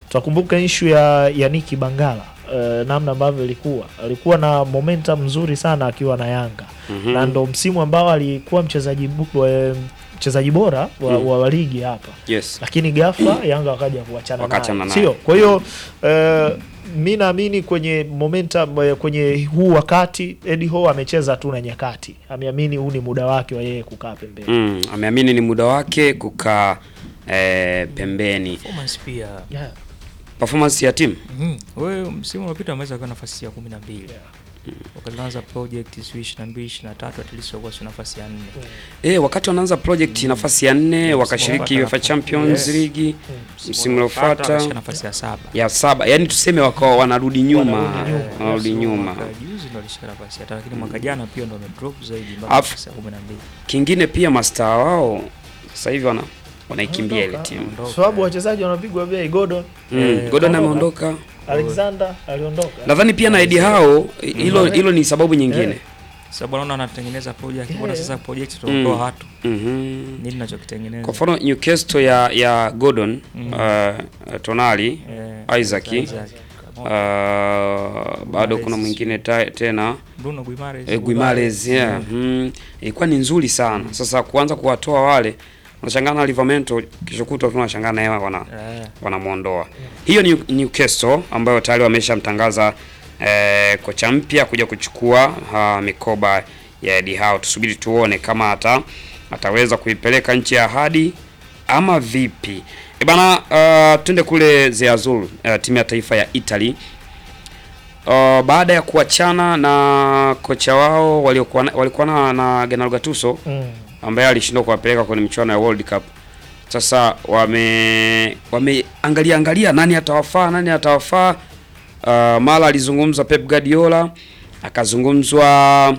tutakumbuka ishu ya Yaniki Bangala uh, namna ambavyo ilikuwa alikuwa na momentum nzuri sana akiwa na Yanga Mhm. na ndo msimu ambao alikuwa mchezaji bu- wa- mchezaji bora wa, Mm. wa, wa ligi hapa Yes. lakini ghafla Yanga wakaja kuachana Wakaachana naye, naye. sio? Kwa hiyo eh, mi naamini kwenye momentum eh, kwenye huu wakati Eddie Howe amecheza tu na nyakati, ameamini huu ni muda wake wa yeye kukaa pembeni. Mm, ameamini ni muda wake kukaa eh, pembeni. Performance pia Yeah. Performance ya timu Mhm. Wewe msimu uliopita ameweza kuwa nafasi ya kumi na mbili wakalianza project sijui ishirini na mbili ishirini na tatu at least walikuwa sio nafasi ya nne eh, wakati wanaanza project nafasi ya nne wakashiriki Wapata UEFA nafasi. Champions Yes. League msimu uliopata uliofuata wakashika nafasi ya saba ya saba, yani tuseme wakawa wanarudi nyuma, Wanarudi nyuma. wanarudi nyuma. Mwaka juzi ndo alishika nafasi ya tatu lakini mwaka jana pia ndo wamedrop zaidi mpaka Alafu- nafasi ya kumi na mbili Kingine pia mastaa wao sasa hivi wana wanaikimbia ile Wanaondoka. timu. Ondoka. Sababu wachezaji wanapigwa bei. Gordon Mm, Eh, Gordon kaondoka. ameondoka. Alexander aliondoka. Nadhani pia na Eddie Howe hilo hilo ni sababu nyingine. Eh. sababu anaona anatengeneza project Yeah. bora sasa project Mm. tunaondoa watu Mhm. nini nachokitengeneza Kwa mfano Newcastle ya ya Gordon Mm. uh, Tonali Eh, Isaac. Isaac. uh, bado kuna mwingine ta, tena Bruno Guimaraes. eh, Guimaraes yeah. mm, ilikuwa ni nzuri sana. Sasa kuanza kuwatoa wale unashangaa na Livramento kesho kutwa tunashangaa na yeye wana Eh, wanamwondoa. Hiyo ni Newcastle ambayo tayari wameshamtangaza eh, kocha mpya kuja kuchukua uh, mikoba ya Eddie Howe. Tusubiri tuone kama ata ataweza kuipeleka nchi ya ahadi ama vipi. E bana, uh, twende kule Zeazul, uh, timu ya taifa ya Italy. Uh, baada ya kuachana na kocha wao waliokuwa na- walikuwa na, na Gennaro Gattuso Mm. ambaye alishindwa kuwapeleka kwenye michuano ya World Cup. Sasa wame wameangalia angalia nani atawafaa nani atawafaa. Uh, mara alizungumza Pep Guardiola, akazungumzwa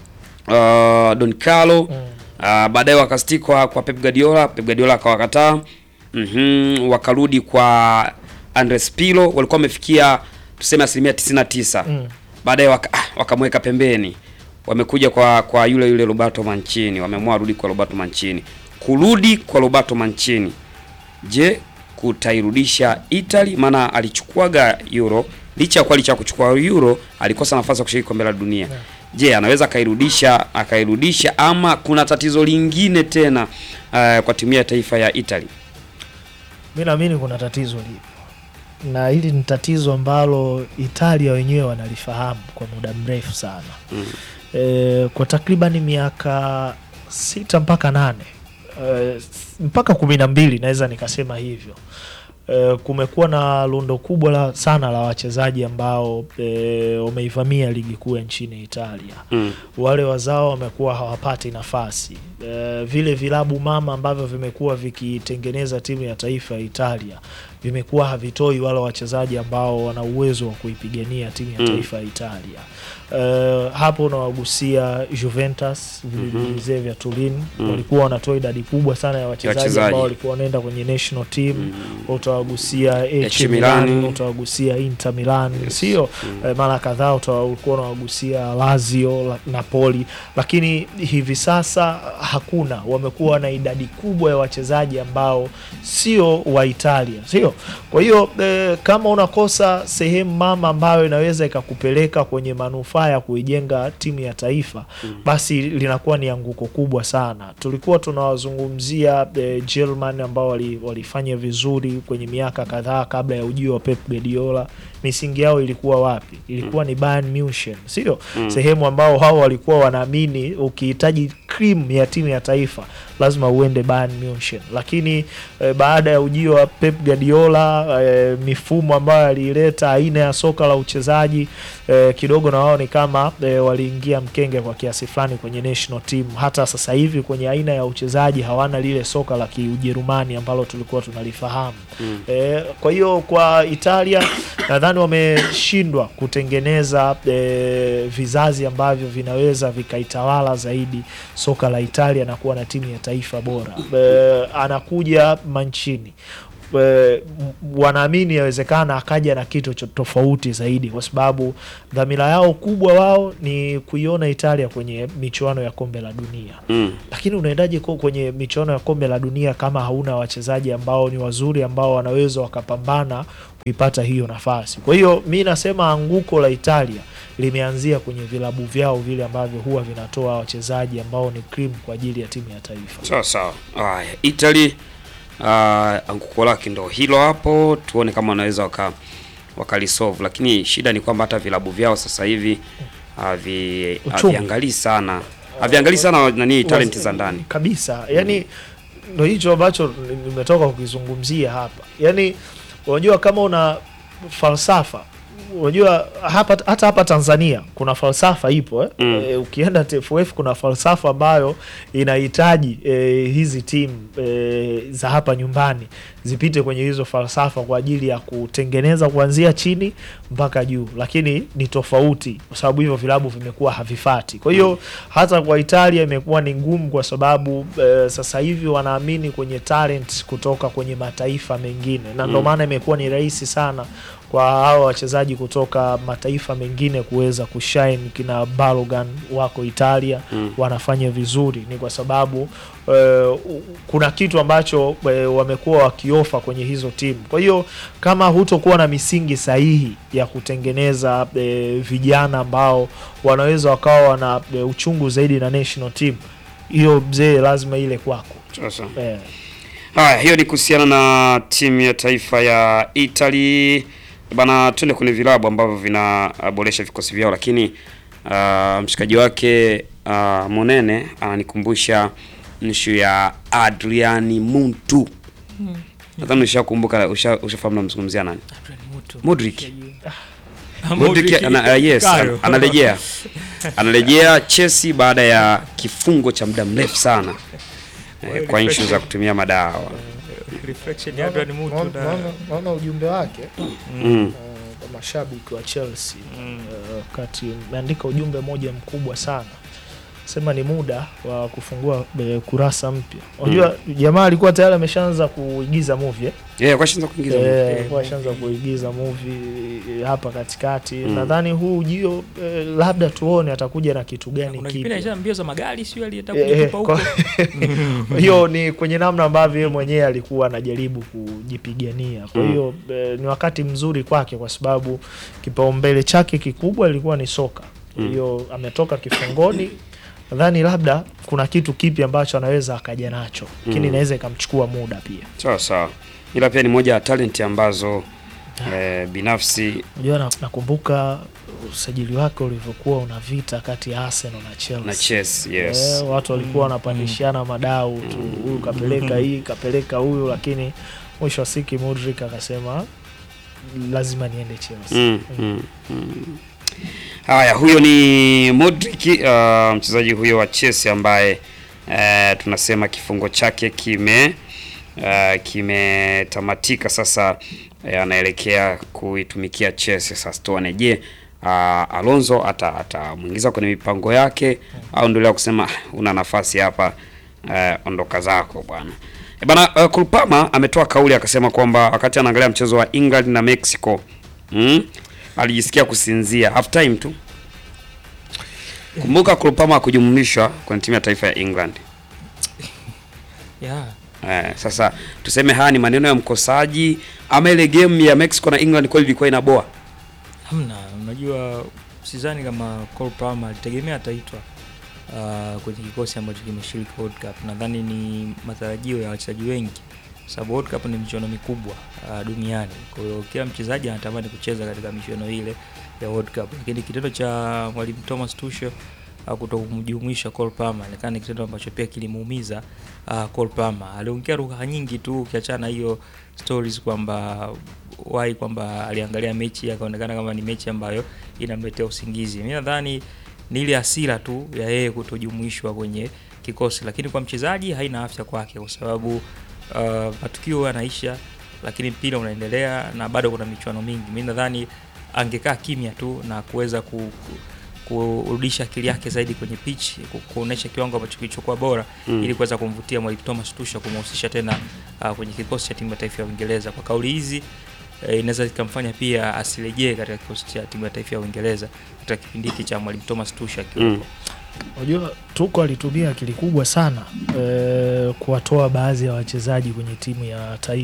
uh, Don Carlo Mm. uh, baadaye wakastik kwa, kwa Pep Guardiola, Pep Guardiola akawakataa. Mhm, wakarudi kwa Andres Pirlo, walikuwa wamefikia tuseme asilimia 99 Mm. baadaye waka, ah, wakamweka pembeni, wamekuja kwa kwa yule yule Roberto Mancini, wameamua warudi kwa Roberto Mancini. Kurudi kwa Roberto Mancini, je, kutairudisha Italy? Maana alichukuaga Euro, licha ya kuwa licha ya kuchukua Euro alikosa nafasi ya kushiriki kombe la dunia. Je, anaweza akairudisha akairudisha, ama kuna tatizo lingine tena uh, kwa timu ya taifa ya Italy? Mi naamini kuna tatizo lipo, na hili ni tatizo ambalo Italia wenyewe wanalifahamu kwa muda mrefu sana Mm. e, kwa takribani miaka sita mpaka nane e, mpaka kumi na mbili naweza nikasema hivyo. E, kumekuwa na lundo kubwa la, sana la wachezaji ambao e, wameivamia ligi kuu ya nchini Italia Mm. wale wazao wamekuwa hawapati nafasi e, vile vilabu mama ambavyo vimekuwa vikitengeneza timu ya taifa ya Italia vimekuwa havitoi wale wachezaji ambao wana uwezo wa kuipigania timu ya Mm. taifa ya Italia. E, hapo unawagusia Juventus vilevile vya Turin Mm. walikuwa wanatoa idadi kubwa sana ya wachezaji wachezaji. ambao walikuwa wanaenda kwenye national team Mm. utawagusia AC AC Milan, Milan. utawagusia Inter Milan, Yes. sio Mm. eh, mara kadhaa uta- ulikuwa unawagusia Lazio, la- Napoli, lakini hivi sasa hakuna. Wamekuwa na idadi kubwa ya wachezaji ambao sio wa Italia, sio? Kwa hiyo eh, kama unakosa sehemu mama ambayo inaweza ikakupeleka kwenye manufaa ya kuijenga timu ya taifa basi linakuwa ni anguko kubwa sana. Tulikuwa tunawazungumzia eh, German ambao wali- walifanya vizuri kwenye miaka kadhaa kabla ya ujio wa Pep Guardiola. Misingi yao ilikuwa wapi? Ilikuwa ni Bayern Munich, sio Mm. sehemu ambao hao walikuwa wanaamini ukihitaji cream ya timu ya taifa lazima uende Bayern Munich, lakini eh, baada ya ujio wa Pep Guardiola eh, mifumo ambayo aliileta, aina ya soka la uchezaji eh, kidogo na wao ni kama eh, waliingia mkenge kwa kiasi fulani kwenye national team. Hata sasa hivi kwenye aina ya uchezaji hawana lile soka la Kiujerumani ambalo tulikuwa tunalifahamu. Mm. E, kwa hiyo kwa Italia nadhani wameshindwa kutengeneza e, vizazi ambavyo vinaweza vikaitawala zaidi soka la Italia na kuwa na timu ya taifa bora. E, anakuja Mancini e, m- wanaamini yawezekana akaja na kitu cho- tofauti zaidi, kwa sababu dhamira yao kubwa wao ni kuiona Italia kwenye michuano ya kombe la dunia Mm. lakini unaendaje ko- kwenye michuano ya kombe la dunia kama hauna wachezaji ambao ni wazuri ambao wanaweza wakapambana kuipata hiyo nafasi. Kwa hiyo mi nasema anguko la Italia limeanzia kwenye vilabu vyao vile ambavyo huwa vinatoa wachezaji ambao ni cream kwa ajili ya timu ya taifa. Sawa sawa. Haya, Italy uh, anguko lake ndo hilo hapo, tuone kama wanaweza waka wakalisolve, lakini shida ni kwamba hata vilabu vyao sasa hivi havi Uchumi. haviangalii sana haviangalii sana nani talenti za ndani. kabisa yani ndo hicho ambacho nimetoka kukizungumzia hapa yani unajua kama una falsafa unajua hapa hata hapa Tanzania kuna falsafa ipo eh? Mm. E, ukienda TFF kuna falsafa ambayo inahitaji e, hizi timu e, za hapa nyumbani zipite kwenye hizo falsafa kwa ajili ya kutengeneza kuanzia chini mpaka juu, lakini ni tofauti kwa sababu hivyo vilabu vimekuwa havifati. Kwa hiyo hata kwa Italia imekuwa ni ngumu kwa sababu e, sasa hivi wanaamini kwenye talent kutoka kwenye mataifa mengine, na ndio Mm. maana imekuwa ni rahisi sana kwa hawa wachezaji kutoka mataifa mengine kuweza kushine. Kina Balogan wako Italia Mm. wanafanya vizuri, ni kwa sababu eh, kuna kitu ambacho eh, wamekuwa wakiofa kwenye hizo timu. Kwa hiyo kama hutokuwa na misingi sahihi ya kutengeneza eh, vijana ambao wanaweza wakawa wana eh, uchungu zaidi na national team, hiyo mzee lazima ile kwako Sasa eh. haya, hiyo ni kuhusiana na timu ya taifa ya Italy bana. Tuende kwenye vilabu ambavyo vinaboresha vikosi vyao, lakini uh, mshikaji wake uh, Monene ananikumbusha nshu ya Adriani Muntu. Nadhani ushakumbuka, usha- ushafahamu namzungumzia nani? Modric. Modric ana, uh, yes, an- anarejea anarejea Chelsea baada ya kifungo cha muda mrefu sana eh, kwa issue za kutumia madawa reflection ya Adrian Mutu na Naona ujumbe wake mm. kwa mashabiki wa Chelsea Mm. eh, wakati umeandika ujumbe mmoja mkubwa sana sema ni muda wa kufungua eh, kurasa mpya. Unajua jamaa alikuwa tayari ameshaanza kuigiza movie eh? yeah, kwa shanza kuingiza Eh, Eh, alikuwa ashaanza kuigiza movie eh, hapa katikati. Nadhani huu ujio eh, labda tuone atakuja na kitu gani kuna kipindi kipya. alisha mbio za magari sio aliyetaka Eh, kujitupa huko kwa- hiyo ni kwenye namna ambavyo yeye mwenyewe alikuwa anajaribu kujipigania. Kwa Mm. hiyo eh, ni wakati mzuri kwake kwa sababu kipaumbele chake kikubwa ilikuwa ni soka. Kwa Mm. hiyo ametoka kifungoni, nadhani labda kuna kitu kipya ambacho anaweza akaja nacho, lakini Mm. inaweza ikamchukua muda pia. sawa sawa, ila pia ni moja ya talent ambazo eh, binafsi Unajua, na- nakumbuka usajili wake ulivyokuwa una vita kati ya Arsenal na Chelsea. na Chelsea yes Eh, watu walikuwa wanapandishana madau tu, huyu kapeleka hii kapeleka huyu, lakini mwisho wa siku Modric akasema lazima niende Chelsea. Mm, mm, mm. Haya, huyo ni Modric uh, mchezaji huyo wa Chelsea ambaye uh, tunasema kifungo chake kime uh, kimetamatika sasa, uh, anaelekea kuitumikia Chelsea. Sasa tuone, je, uh, Alonso ata atamwingiza kwenye mipango yake au ndio kusema "Ah, una nafasi hapa, uh, ondoka zako bwana. E bana, uh, Kulpama ametoa kauli akasema kwamba wakati anaangalia mchezo wa England na Mexico mm, alijisikia kusinzia half time tu. Kumbuka Kulpama kujumlishwa kwenye timu ya taifa ya England. yeah. Eh, sasa tuseme haya ni maneno ya mkosaji ama ile game ya Mexico na England kweli ilikuwa inaboa? Hamna, unajua sidhani kama Cole Palmer alitegemea ataitwa uh, kwenye kikosi ambacho kimeshiriki World Cup. Nadhani ni matarajio ya wachezaji wengi, kwa sababu World Cup ni michuano mikubwa uh, duniani. Kwa hiyo kila mchezaji anatamani kucheza katika michuano ile ya World Cup, lakini kitendo cha mwalimu Thomas Tuchel uh, kuto kumjumuisha Cole Palmer inaonekana ni kitendo ambacho pia kilimuumiza uh, Cole Palmer. Aliongea lugha nyingi tu, ukiachana hiyo stories kwamba wai kwamba aliangalia mechi akaonekana kama ni mechi ambayo inamletea usingizi. Mimi nadhani ni ile hasira tu ya yeye kutojumuishwa kwenye kikosi, lakini kwa mchezaji haina afya kwake, kwa sababu uh, matukio yanaisha, lakini mpira unaendelea na bado kuna michuano mingi. Mimi nadhani angekaa kimya tu na kuweza ku, ku, kurudisha akili yake zaidi kwenye pitch, ku- kuonesha kiwango ambacho kilichokuwa bora Mm. ili kuweza kumvutia mwalimu Thomas Tuchel kumhusisha tena uh, kwenye kikosi cha timu ya taifa ya Uingereza. Kwa kauli hizi eh, inaweza ikamfanya pia asirejee katika kikosi cha timu ya taifa ya Uingereza katika kipindi hiki cha mwalimu Thomas Tuchel akiwepo. Mm. Unajua Tuko alitumia akili kubwa sana eh, kuwatoa baadhi ya wachezaji kwenye timu ya taifa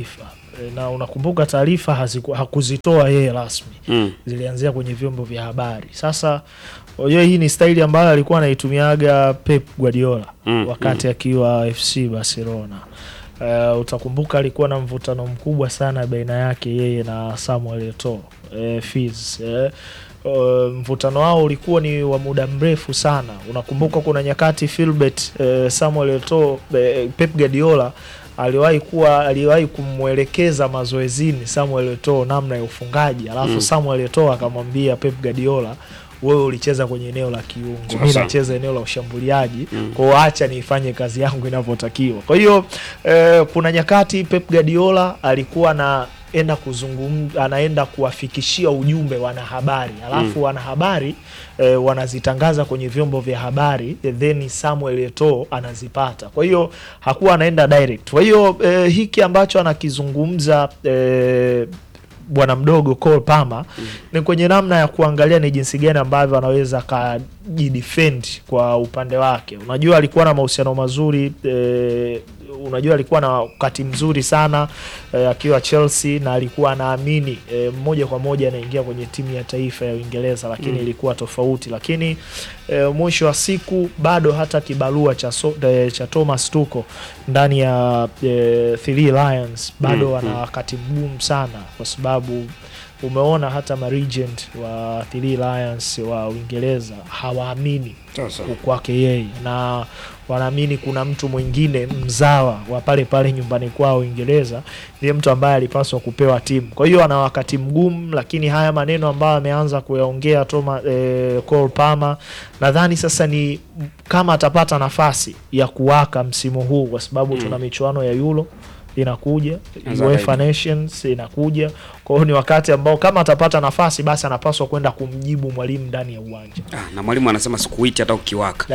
E, na unakumbuka taarifa haziku- hakuzitoa yeye rasmi Mm. zilianzia kwenye vyombo vya habari. Sasa unajua hii ni staili ambayo alikuwa anaitumiaga Pep Guardiola Mm, wakati akiwa FC Barcelona. Uh, utakumbuka alikuwa na mvutano mkubwa sana baina yake yeye na Samuel Eto'o uh, Fils eh. Uh, mvutano wao ulikuwa ni wa muda mrefu sana. Unakumbuka kuna nyakati Philbert uh, Samuel Eto'o uh, Pep Guardiola aliwahi kuwa aliwahi kumwelekeza mazoezini Samuel Eto'o namna ya ufungaji, alafu Mm. Samuel Eto'o akamwambia Pep Guardiola, wewe ulicheza kwenye eneo la kiungo, mimi Sasa. nacheza eneo la ushambuliaji Mm. kwa hiyo acha nifanye kazi yangu inavyotakiwa. Kwa hiyo eh, kuna nyakati Pep Guardiola alikuwa anaenda kuzungumza, anaenda kuwafikishia ujumbe wanahabari, alafu Mm. wanahabari eh, wanazitangaza kwenye vyombo vya habari eh, then Samuel Eto'o anazipata. Kwa hiyo hakuwa anaenda direct. Kwa hiyo eh, hiki ambacho anakizungumza eh, bwana mdogo Cole Palmer ni kwenye namna ya kuangalia ni jinsi gani ambavyo anaweza akajidefend kwa upande wake. Unajua alikuwa na mahusiano mazuri eh, unajua alikuwa na wakati mzuri sana eh, akiwa Chelsea na alikuwa anaamini eh, moja kwa moja anaingia kwenye timu ya taifa ya Uingereza, lakini Mm. ilikuwa tofauti. Lakini eh, mwisho wa siku bado hata kibarua cha, so, eh, cha Thomas Tuchel ndani ya eh, Three Lions bado Mm, wana mm. wakati mgumu sana kwa sababu umeona hata maregent wa Three Lions wa Uingereza hawaamini Sasa. kwake yeye na wanaamini kuna mtu mwingine mzawa wa pale pale nyumbani kwao Uingereza ndiye mtu ambaye alipaswa kupewa timu. Kwa hiyo ana wakati mgumu, lakini haya maneno ambayo ameanza kuyaongea Toma eh, Cole Palmer nadhani sasa ni kama atapata nafasi ya kuwaka msimu huu, kwa sababu Mm. tuna michuano ya Euro inakuja, Naza UEFA zaidi. Nations inakuja. Kwa hiyo ni wakati ambao kama atapata nafasi, basi anapaswa kwenda kumjibu mwalimu ndani ya uwanja. Ah, na mwalimu anasema sikuiti hata ukiwaka.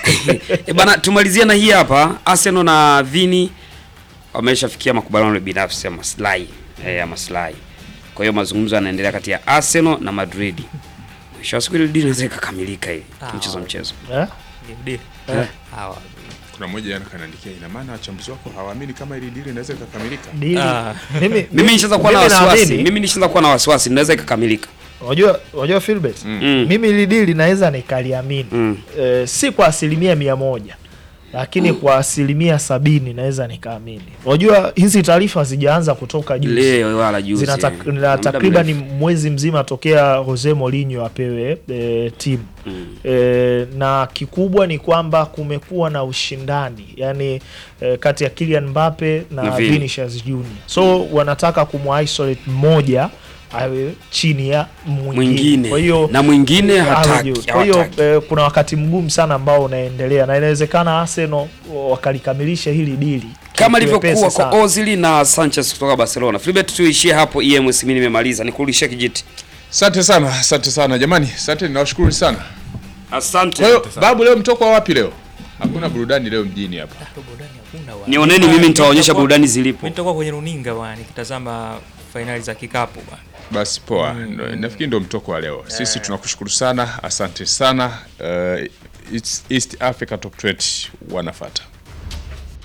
e bana, tumalizie na hii hapa. Arsenal na Vini wameshafikia makubaliano binafsi ya maslahi eh, ya maslahi. Kwa hiyo mazungumzo yanaendelea kati ya Arsenal na Madrid. Mwisho wa siku ile deal inaweza ikakamilika hii Ah, mchezo wow. mchezo. Eh? Deal. Eh. Hawa. Kuna mmoja jana kanaandikia, ina maana wachambuzi wako hawaamini kama ili dili inaweza ikakamilika. Dili. Ah. Mimi Mimi nishaanza kuwa na mimi wasiwasi. naamini- Mimi nishaanza kuwa na wasiwasi, inaweza ikakamilika. Unajua, unajua Philbert, Mm. Mm. mimi ili dili naweza nikaliamini Mm. eh, si kwa asilimia mia moja lakini kwa asilimia sabini naweza nikaamini. Unajua hizi taarifa hazijaanza kutoka juzi, Leo wala juzi. zina eh. tak- Muda na takriban mrefu. mwezi mzima tokea Jose Mourinho apewe e, timu Mm. e, na kikubwa ni kwamba kumekuwa na ushindani yani e, kati ya Kylian Mbappe na, Na Vini. Vinicius Junior, so wanataka kumisolate mmoja awe chini ya mwingine. Mwingine. Kwa hiyo na mwingine awe hataki. juu. Kwa hiyo hawataki. eh, kuna wakati mgumu sana ambao unaendelea na inawezekana Arsenal wakalikamilisha hili dili kama kiwepesi ilivyokuwa sana. kwa Ozil na Sanchez kutoka Barcelona. Filibert, tuishie hapo. EMS mimi nimemaliza, nikurudishie kijiti. Asante sana, asante sana jamani, asante, nawashukuru sana. Asante. Kwa hiyo babu, leo mtoko wa wapi leo? Hakuna burudani leo mjini hapa. Ah, burudani hakuna bwana. Nioneni mimi nitawaonyesha Nitakuwa- burudani Mimi zilipo. nitakuwa kwenye runinga bwana nikitazama fainali za kikapu bwana. Basi poa, ndo- nafikiri ndo mtoko wa leo. Sisi tunakushukuru sana, asante sana. Uh, it's East Africa Top 20 wanafata.